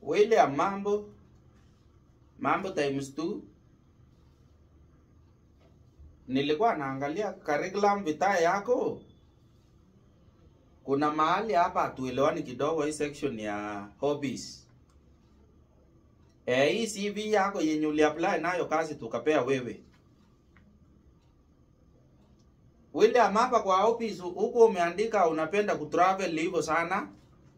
William mambo mambo times two. Nilikuwa naangalia curriculum vitae yako, kuna mahali hapa hatuelewani kidogo, hii section ya hobbies. Eh, hii CV yako yenye uliapply nayo kazi tukapea wewe William, hapa kwa office huko umeandika unapenda kutravel hivyo sana.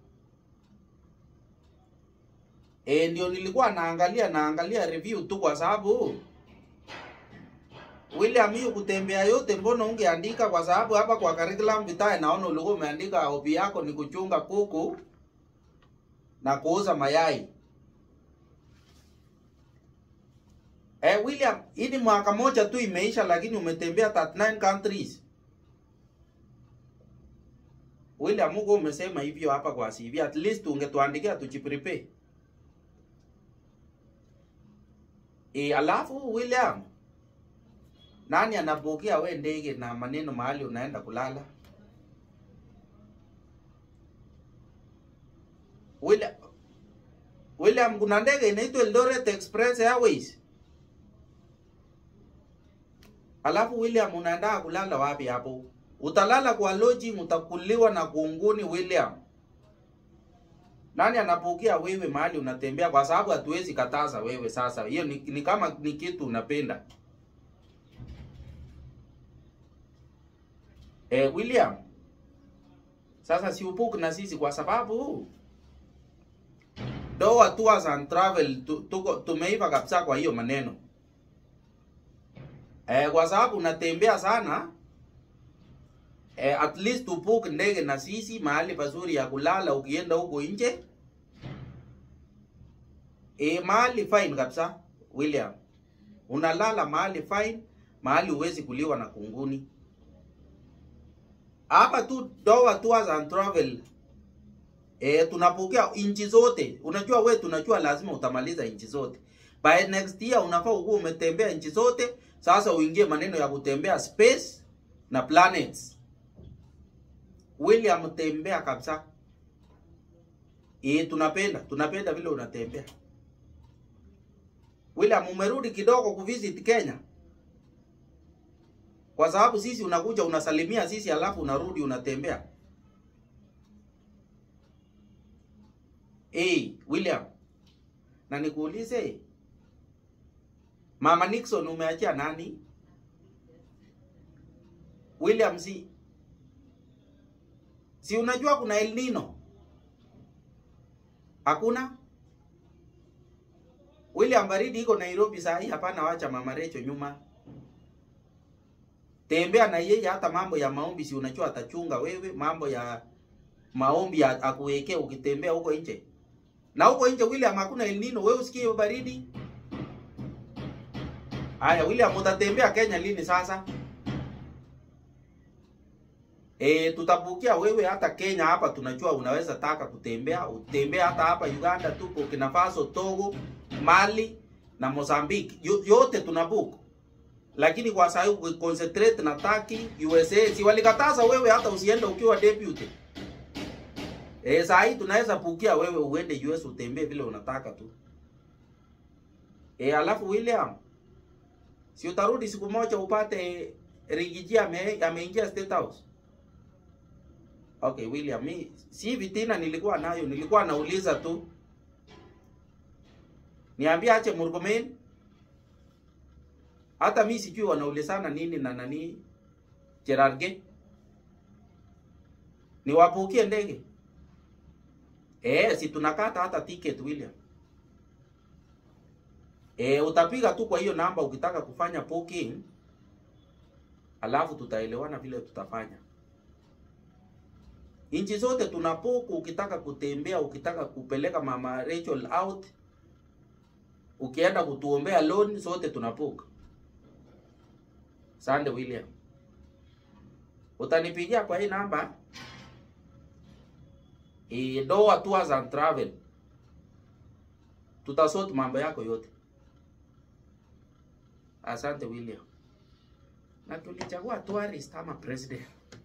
E, ndio nilikuwa naangalia naangalia review tu kwa sababu William, hiyo kutembea yote mbona ungeandika? Kwa sababu hapa kwa curriculum vitae naona ulikuwa umeandika hobby yako ni kuchunga kuku na kuuza mayai. Eh, William, hii ni mwaka moja tu imeisha, lakini umetembea 39 countries. William, huko umesema hivyo hapa kwa CV, at least ungetuandikia tujiprepare. E, alafu William, nani anabukia we ndege na maneno mahali unaenda kulala? William, William, kuna ndege inaitwa Eldoret Express Airways. Alafu William, unaenda kulala wapi hapo? Utalala kwa lodging, utakuliwa na kunguni William. Nani anapukia wewe mahali unatembea? Kwa sababu hatuwezi kataza wewe. Sasa hiyo ni, ni kama ni kitu unapenda. Eh, William, sasa si upuke na sisi kwa sababu Doha Tours and Travel tu, tuko tumeiva kabisa kwa hiyo maneno. Eh, kwa sababu unatembea sana eh, at least upuke ndege na sisi mahali pazuri ya kulala ukienda huko nje. Eh, mahali fine kabisa William. Unalala mahali fine, mahali huwezi kuliwa na kunguni. Hapa tu Doha Tours and Travel E, tunapokea inchi zote. Unajua we, tunajua lazima utamaliza inchi zote. By next year unafaa ukuwa umetembea inchi zote. Sasa uingie maneno ya kutembea space na planets. William, tembea kabisa. E, tunapenda tunapenda vile unatembea. William, umerudi kidogo kuvisit Kenya, kwa sababu sisi unakuja unasalimia sisi, alafu unarudi unatembea. Hey, William, na nikuulize, Mama Nixon umeachia nani? William, si si unajua kuna El Nino? Hakuna? William, baridi iko Nairobi saa hii, hapana, wacha Mama Recho nyuma. Tembea na yeye, hata mambo ya maombi si unajua atachunga wewe, mambo ya maombi akuwekee ukitembea huko nje na huko nje William, hakuna El Nino. Wewe usikie hiyo baridi? Haya William, utatembea Kenya lini sasa? E, tutabukia wewe hata Kenya hapa, tunajua unaweza taka kutembea, utembea hata hapa Uganda tu, Burkina Faso, Togo, Mali na Mozambique, yote tunabook. Lakini kwa sasa hivi concentrate na Turkey, USA, si walikataza wewe hata usiende ukiwa deputy. Eh, saa hii tunaweza pukia wewe uende US utembee vile unataka tu. Eh, alafu William, si utarudi siku moja upate Rigiji ame, ameingia State House. Okay, William, mi si vitina nilikuwa nayo, nilikuwa nauliza tu. Niambia ache Murkomen. Hata mi sijui wanaulizana nini na nani Gerarge. Niwapukie ndege. Eh, si tunakata hata ticket William. Eh, utapiga tu kwa hiyo namba ukitaka kufanya booking. Alafu tutaelewana vile tutafanya. Inchi zote tunapoku, ukitaka kutembea, ukitaka kupeleka mama Rachel out, ukienda kutuombea loan, zote tunapoka. Sande William. Utanipigia kwa hii namba E, Doha Tours and Travel tutasort mambo yako yote. Asante William, na tulichagua tourist kama president.